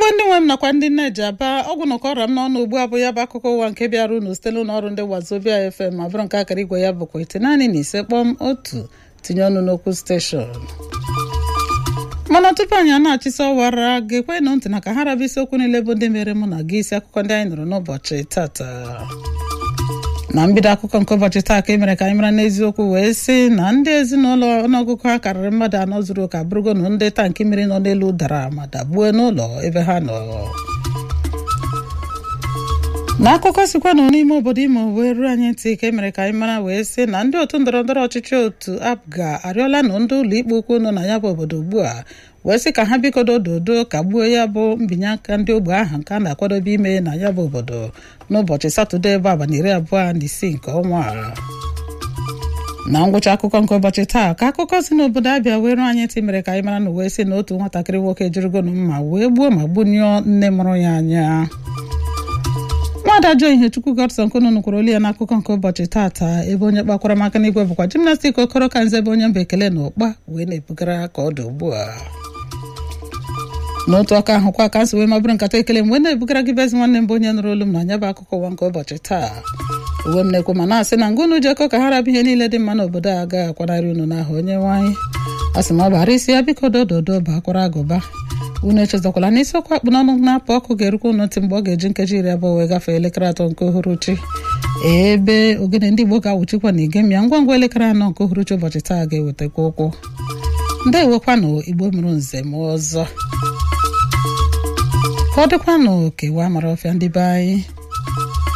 igbo ndị nwe m nakwa ndị nne ji aba ọgwụ nọkọ ọra m n'ọnụ ugbu a bụ ya bụ akụkọ ụwa nke bịara unu site n'ụlọ ọrụ ndị wazobia fm ma bụrụ nke akara igwe ya bụkwa ite naanị na ise kpọm otu tinye ọnụ n'okwu steshọn mana tupu anyị a na-achịsa ọwara ga-ekwenụ ntị na ka ha raba isiokwu niile bụ ndị mere mụ na gị isi akụkọ ndị anyị nụrụ n'ụbọchị tata na mbido akụkọ nke ụbọchị taa ka e mere ka anyị mara n'eziokwu wee sị na ndị ezinụlọ ọnụọgụgụ ha karịrị mmadụ anọ zuru ụka bụrụgo na ndị tankị mmiri nọ n'elu dara ma dagbue n'ụlọ ebe ha nọ n'akụkọ sikwanụ n'ime obodo imo wee ruo anyị ntị ka e mere ka anyị mara wee sị na ndị otu ndọrọ ndọrọ ọchịchị otu apga arịọla na ndị ụlọ ikpe ukwu nọ na ya bụ obodo ugbu a wee sị ka ha bikodo dodo ka gbuo ya bụ mbinye aka ndị ogbe ahụ nke a na-akwadobe ime na ya bụ obodo n'ụbọchị satọde bụ abalị iri abụọ na isii nke ọnwa a na ngwụcha akụkọ nke ụbọchị taa ka akụkọ si n'obodo abịa wee ruo anyị ntị mere ka anyị mara na wee sị na otu nwatakịrị nwoke jirigonu mma wee gbuo ma gbunyụọ nne mụrụ ya anya nwaada jo ihechukwu godson konunu kwuru olu ya n'akụkọ nke ụbọchị taata ebe onye kpakwara maka n'igwe bụkwa jimnastik okoro ka nze ebe onye mba ekele na ụkpa wee na-ebugara ka ọ dị ugbu a n'otu aka ahụkwa ka nsi wee mabụrụ nkata ekele m wee na-ebugara gị bezi nwanne m bụ onye nụrụ olu m na anya bụ akụkọ ụwa nke ụbọchị taa uwe m na-ekwu ma na-asị na ngụnụ jekọ ka ha rabụ ihe niile dị mma n'obodo a agaghị akwanarị unu n'ahụ onye nwanyị a sị ma ọ bara isi ya biko dododo bụ akwara agụba unu echezakwala na isiokwu akpụ n'ọnụ na-apụ ọkụ ga-erukwa unu ntị mgbe ọ ga-eji nkeji iri abụọ wee gafee elekere atọ nke uhuruchi ebe ogene ndị Igbo ga-awụchikwa na igemia ngwa ngwa elekere anọ nke uhuruchi ụbọchị taa ga-ewetakwa ụkwụ ndị ewekwanụ Igbo mụrụ nze m ọzọ ka ọ dịkwanụ kewa mara ọfịa ndị be anyị